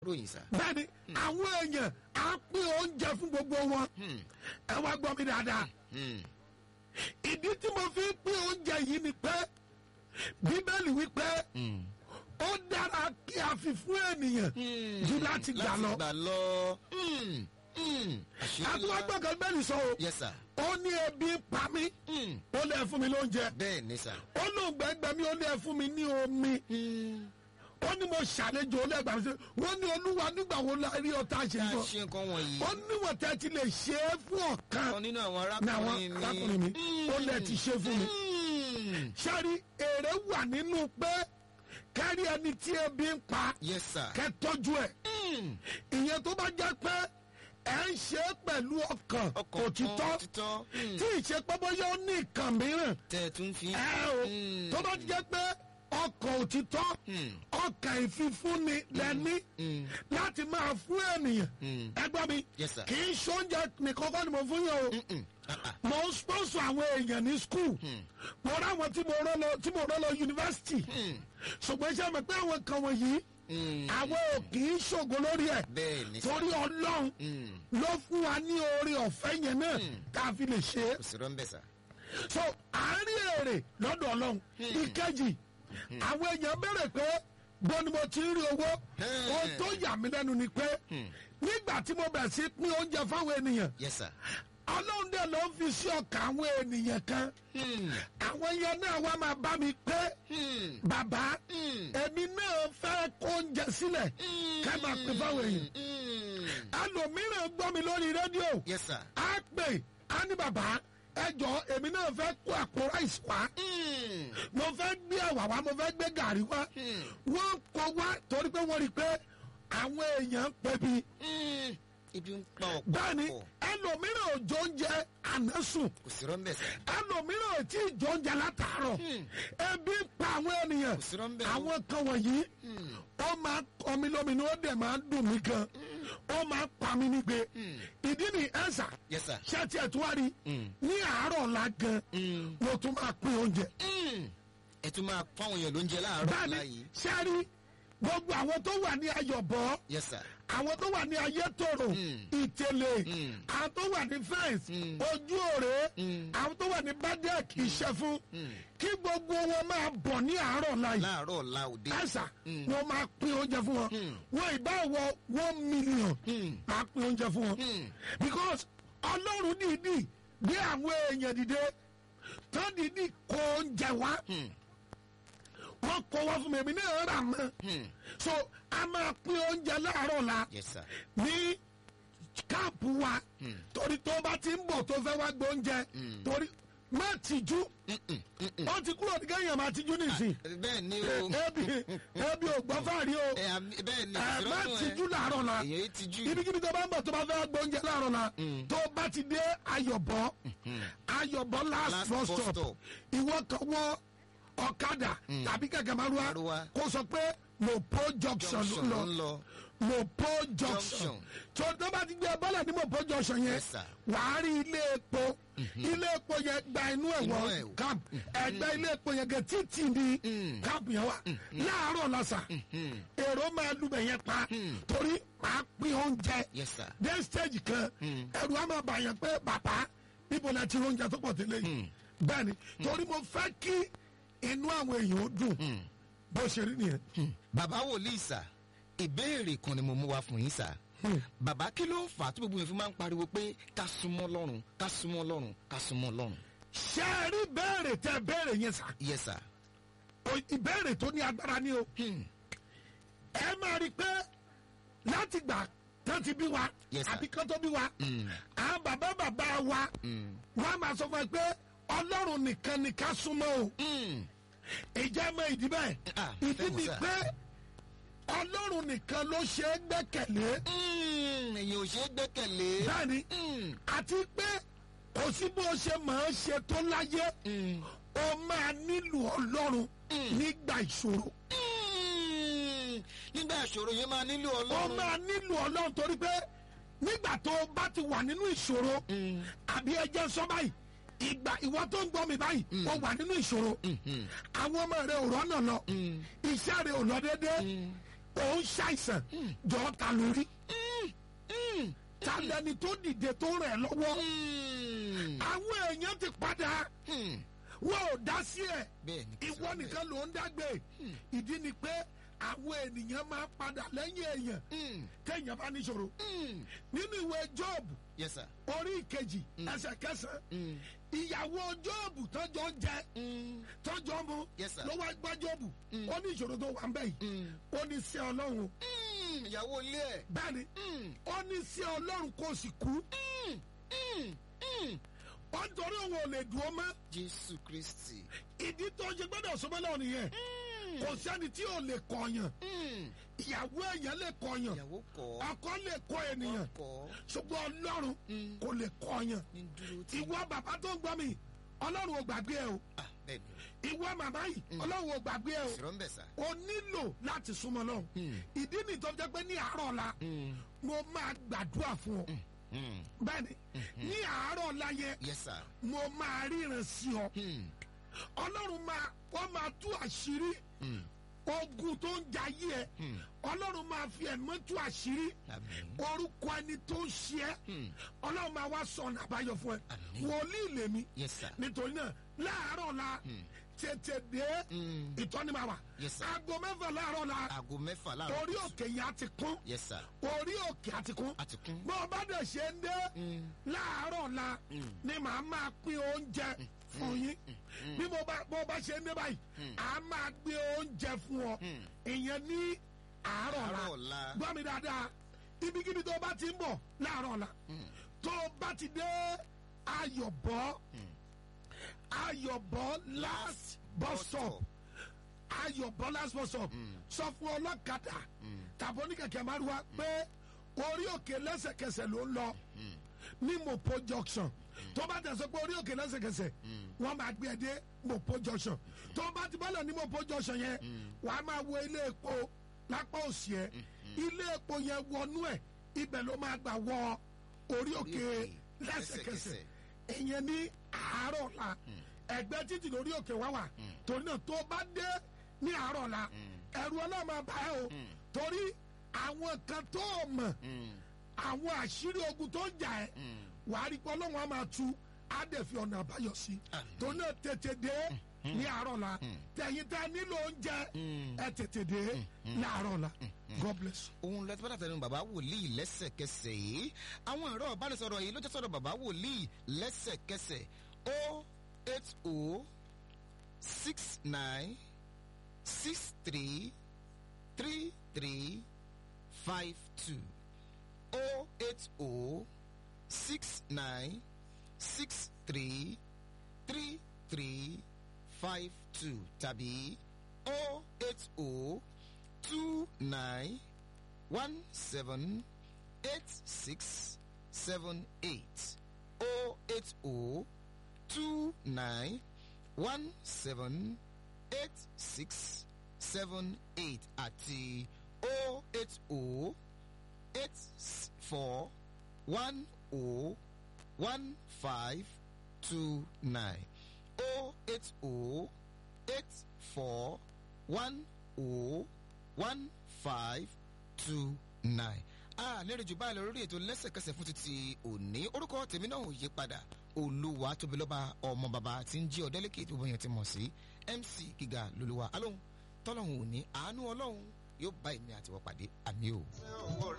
ròyìn sá. bẹ́ẹ̀ni àwọn èèyàn á pín oúnjẹ fún gbogbo wọn ẹ wá gbọ́ mi dáadáa ìdí tí mo fi ń pín oúnjẹ yìí ni pé bíbélì wípé ó dára kí a fi fún ènìyàn jù láti gbà lọ láti gbà lọ. Mm, mm. àṣírí ńlá. àtúwágbọ̀ngàn bẹ́ẹ̀ni sọ o yes sir. ó ní ebi ń pa mí Mm. ó lè fún mi lóúnjẹ bẹ́ẹ̀ ni sá. ó lóun gbẹgbẹ mi ó lè fún mi ní omi ó ní mo ṣàlejò ó lẹ́gbàá mi sí wọ́n ní olúwa nígbà wo la rí ọ̀tá ṣe ká sọ ṣe nǹkan wọ̀nyí. ó níwọ̀n tẹ́ ti lè ṣe é fún ọ̀kan kan nínú àwọn ní àwọn arákùnrin mi. arákùnrin mi ó lè ti ṣe fún mi Mm. sáré èrè wà nínú pé kárí ẹni tí ebi ń pa yes sir. kẹ́ tọ́jú ẹ̀ Mm. ìyẹn tó bá jẹ́ pé ẹ̀ ń ṣe é pẹ̀lú ọkàn ọkàn òtítọ́ kan òtítọ́. Mm. tí ìṣe pé bóyá ó ní nǹkan mìíràn tẹ̀ tún fi. ẹ o Mm. tó bá jẹ́ pé ọkàn òtítọ́ Mm. ọkàn ìfifúnni lẹ́ni Mm. láti máa fún ènìyàn Mm. ẹ gbọ́ mi Yes, sir. kì í ṣoúnjẹ nìkan kọ́ ni mo fún yàn o Mm. Ah, ah. mo ń sponsor àwọn èèyàn ní school mo rá àwọn tí mo rán lọ tí mo rán lọ yunifásitì ṣùgbọ́n iṣẹ́ mi pé àwọn kan wọ̀nyí Mm. àwọn ò kì í ṣògo lórí ẹ̀ bẹ́ẹ̀ ni sá. torí ọlọ́run Mm. ló fún wa ní oore ọ̀fẹ́ yẹn náà ká fi lè ṣe é kò sí rọ́ńbẹ́ sá. so àárín èrè lọ́dọ̀ ọlọ́run ìkejì àwọn èèyàn béèrè pé bó ni mo ti ń rí owó Hmm. ohun tó yà mí lẹ́nu ni pé nígbà tí mo bẹ̀rẹ̀ sí pín oúnjẹ fáwọn ènìyàn yes sir. ọlọ́run dẹ̀ ló ń fi sí ọkàn àwọn ènìyàn kan Mm. àwọn yẹn náà wá máa bá mi pé Mm. bàbá Mm. èmi náà fẹ́ kó oúnjẹ sílẹ̀ ká máa pín fáwọn èèyàn Mm. ẹlòmíràn gbọ́ mi lórí rédíò yes sir. á pè á ní bàbá ẹ jọ èmi náà fẹ́ kó àpò ráìsì wá Mm. mo fẹ́ gbé ẹ̀wà wá mo fẹ́ gbé gàrí wá wọ́n kọ wá torí pé wọ́n rí i pé àwọn èèyàn ń pẹ̀bi Mm. ibi ń pa ọ̀pọ̀ bẹ́ẹ̀ni pọ̀. ẹlòmíràn ò jọ oúnjẹ ànásùn kò sí rọ́ńbẹ́ sá. ẹlòmíràn ò tí ì jọ oúnjẹ látàárọ̀ ebi ń pa àwọn ènìyàn Kò sí rọ́ńbẹ́ o. àwọn kan wọ̀nyí ó máa kọ mi lóminú ó dẹ̀ máa dùn mí gan ó máa pa mí nígbe ìdí ni ẹ̀sà yes sir. ṣé tiẹ̀ tó wá rí ní àárọ̀ ọ̀la gan Mm. mo tún máa pín oúnjẹ. Mm. ẹ tún máa fáwọn èèyàn lóúnjẹ láàárọ̀ bẹ́ẹ̀ni láàyè. sẹ́rí gbogbo àwọn tó wà ní ayọ̀bọ̀ yes sir. àwọn tó wà ní ayétòrò ìtẹ̀lẹ̀ àwọn tó wà ní fẹ́ǹsì ojú òré àwọn tó wà ní bádẹ́ẹ̀k ìṣẹ́fún kí gbogbo wọn máa bọ̀ ní àárọ̀ láyé láàárọ̀ ọ̀la òde. ẹ̀sà wọn máa pín oúnjẹ fún wọn wọn ìbá wọ one million máa pín oúnjẹ fún wọn because ọlọ́run dìídì gbé àwọn èèyàn dìde tó dìídì kó oúnjẹ wá wọ́n kó wá fún mi èmi náà rà mọ́ so a máa pín oúnjẹ láàárọ̀ la yes sir. ní káàpù wa torí tó bá ti ń bọ̀ tó fẹ́ wá gbé oúnjẹ torí má tìjú ó ti kúrò ní kéèyàn máa tìjú nìsín bẹ́ẹ̀ ni o. ebi ebi ò gbọ́ fàárí o ẹ àmì- bẹ́ẹ̀ ni ẹ kò sí má rọ́ńbẹ́. tìjú láàárọ̀ la èèyàn yìí tijú. ibikíbi tó bá ń bọ̀ tó bá fẹ́ wá gbé oúnjẹ láàárọ̀ la tó bá ti dé ayọ̀bọ̀ ayọ̀bọ̀ last Last bus bus stop stop. ìwọ kan wọ ọ̀kadà tàbí kẹ̀kẹ́ márúwá Márúwá. kó sọ pé mopo junction junction ló ló ń ń lọ lọ. mopo junction Junction. tó tó bá ti gbé bọ́lẹ̀ ní mopo junction yẹn Yes, sir. wàá rí ilé epo ilé epo yẹn gba inú ẹ̀ Inú wọ ẹ̀. camp ẹgbẹ́ ilé epo yẹn gẹ títì ní camp yẹn wà láàárọ̀ lọ́sà èrò máa lùbẹ̀ yẹn pa torí máa pín oúnjẹ yes sir. dé stage kan ẹrù á máa bàyàn pé bàbá níbo la ti rí oúnjẹ tó pọ̀ tẹ́lẹ̀ yìí bẹ́ẹ̀ ni torí mo fẹ́ kí inú àwọn èèyàn ó dùn bó ṣe rí nìyẹn. bàbá wòlíì sà ìbéèrè kan ni mo mú wá fún yín sà. bàbá kí ló ń fà á tí gbogbo yẹn fi máa ń pariwo pé ká súnmọ́ lọ́rùn ká súnmọ́ lọ́rùn ká súnmọ́ lọ́rùn. ṣé ẹ rí béèrè tẹ béèrè yẹn sà yes sir. O- ìbéèrè tó ní agbára ni o Hmm. ẹ máa rí i pé láti gbà tán ti bí wa Yes, sir. àbí kán tó bí wa àwọn bàbá bàbá wa wọn á máa sọ fún ẹ pé ọlọ́run nìkan ni ká súnmọ́ o Hmm. ìjà mọ ìdí bẹ́ẹ̀ Ah, ìdí fẹ́ mọ̀ ni sà. pé ọlọ́run nìkan ló ṣe é gbẹ́kẹ̀lé Hmm. èyàn ò ṣe é gbẹ́kẹ̀lé. bẹ́ẹ̀ni Hmm. àti pé kò sí bó ṣe máa ń ṣe tó láyé o máa nílò ọlọ́run nígbà ìṣòro Hmm. nígbà ìṣòro yẹn máa nílò o ọlọ́run. máa nílò ọlọ́run torí pé nígbà tó o bá ti wà nínú ìṣòro àbí ẹjẹ sọ báyìí ìgbà ìwọ tó ń gbọ́ mi báyìí o wà nínú ìṣòro àwọn ọmọ rẹ ò rọ́nà lọ iṣẹ́ rẹ ò lọ déédéé òun ṣàìsàn jọ ta lórí ta lẹni tó dìde tó rẹ̀ lọ́wọ́ àwọn èèyàn ti padà wọn ò dá sí ẹ̀ bẹ́ẹ̀ ni ìwọ nìkan ló ń dágbé ìdí ni pé àwọn ènìyàn máa padà lẹ́yìn èèyàn téèyàn bá níṣòro nínú ìwé jọ́ọ̀bù yes sir. orí ìkejì ẹsẹ̀ kẹsàn-án ìyàwó jọ́ọ̀bù tọ́jọ́ ń jẹ tọ́jọ́ mu Yes, sir. ló wá gbá jọ́ọ̀bù ó ní ìṣòro tó wà ń bẹ̀ yìí ó ní sí ọlọ́run Mm, ìyàwó ilé ẹ̀. bẹ́ẹ̀ni ó ní sí ọlọ́run kò sì kú ó ń torí òun ò lè dùn ó mọ́ jésù kristi. ìdí tó ṣe gbọ́dọ̀ sọmọ́ náà nìyẹn kò sẹ́ni tí ò lè kọ̀yàn ìyàwó èèyàn lè kọ̀yàn ìyàwó kọ́ ọkọ lè kọ ènìyàn kọ́ ṣùgbọ́n ọlọ́run kò lè kọ̀yàn ní dúró tí. ìwọ bàbá tó ń gbọ́ mi ọlọ́run ò gbàgbé ẹ o ah bẹ́ẹ̀ ni ìwọ màmá yìí ọlọ́run ò gbàgbé ẹ o o sọ̀rọ̀ ń bẹ̀ sà. o nílò láti súnmọ́ lọ́hùn ìdí nìyí tó fi jẹ́ pé ní àárọ̀ ọ̀la mo máa gbàdúrà fún ọ bẹ́ẹ̀ni ní àárọ̀ ọ̀la yẹn yes sir. mo máa ríran sí ọ ọlọ́run máa wọ́n máa tú àṣírí ogun tó ń jayé ẹ ọlọ́run máa fi ẹ̀mọ́ tú àṣírí àmín. orúkọ ẹni tó ń ṣe ẹ ọlọ́run máa wá sọ ọ̀nà àbáyọ fún ẹ Àmín. wòlíì lèmi yes sir. nítorí náà láàárọ̀ la tètè dé ìtọ́ni máa wà Yes, sir. aago mẹ́fà láàárọ̀ la aago mẹ́fà láàárọ̀. orí òkè yẹn á ti kún yes sir. orí òkè á ti kún a ti kún. bó o bá dẹ̀ ṣe ń dé láàárọ̀ la ni màá máa pín oúnjẹ fún yín bí mo bá bó o bá ṣe ń dé báyìí à á máa gbé oúnjẹ fún ọ ìyẹn ní àárọ̀ àárọ̀ la la. gbọ́ mi dáadáa ibikíbi tó o bá ti ń bọ̀ láàárọ̀ la tó o bá ti dé ayọ̀bọ̀ ayọ̀bọ̀ last bus stop ayọ̀bọ̀ last bus stop sọ fún ọlọ́kadà tàbí oníkẹ̀kẹ́ márùwá pé orí òkè lẹ́sẹ̀kẹsẹ̀ ló ń lọ ní mopo junction tó bá tẹ̀sán pé orí òkè lẹ́sẹ̀kẹsẹ̀ wọ́n máa gbé ẹ dé mopo junction tó bá ti bọ́lẹ̀ ní mopo junction yẹn wàá máa wo ilé epo lápá òsì ẹ ilé epo yẹn wọnú ẹ ibẹ̀ ló máa gbà wọ orí òkè òkè lẹ́sẹ̀kẹsẹ̀ lẹ́sẹ̀kẹsẹ̀. ìyẹn ní àárọ̀ la ẹgbẹ́ títì lórí òkè wá wà torí náà tó bá dé ní àárọ̀ la ẹ̀rù ọlọ́run máa bá ẹ o torí àwọn kan tó o mọ̀ àwọn àṣírí ogun tó ń jà ẹ́ wàá rí pé ọlọ́run á máa tu á dẹ̀ fi ọ̀nà àbáyọ sí torí náà tètè dé ní àárọ̀ la tẹ̀yìn tẹ́ nílò oúnjẹ ẹ tètè dé ní àárọ̀ la God bless you. òun lọ tí bàtà tẹnu bàbá wòlíì lẹ́sẹ̀kẹsẹ̀ yìí àwọn ẹ̀rọ ìbánisọ̀rọ̀ yìí ló jẹ́ sọ̀rọ̀ bàbá wòlíì lẹ́sẹ̀kẹsẹ̀ o eight o six nine six three three three five two o eight o six nine six three three three five two tàbí o eight o two nine one seven eight six seven eight oh eight oh two nine one seven eight six seven eight àti oh eight oh eight s- four one oh one five two nine oh eight oh eight four one oh one five two nine. a lérè jù báyìí lọ lórí ètò lẹ́sẹ̀kẹsẹ̀ fún títí òní orúkọ tèmi náà ò yí padà olúwa tóbi lọ́ba ọmọ bàbá tí ń jí ọ̀dẹ́lẹ́kẹ̀ tó bóyá ti mọ̀ sí mc gíga lolúwa alóhùn tọ́lọ́hùn òní àánú ọlọ́hun yóò bá èmi àtiwọ́ pàdé àmì o.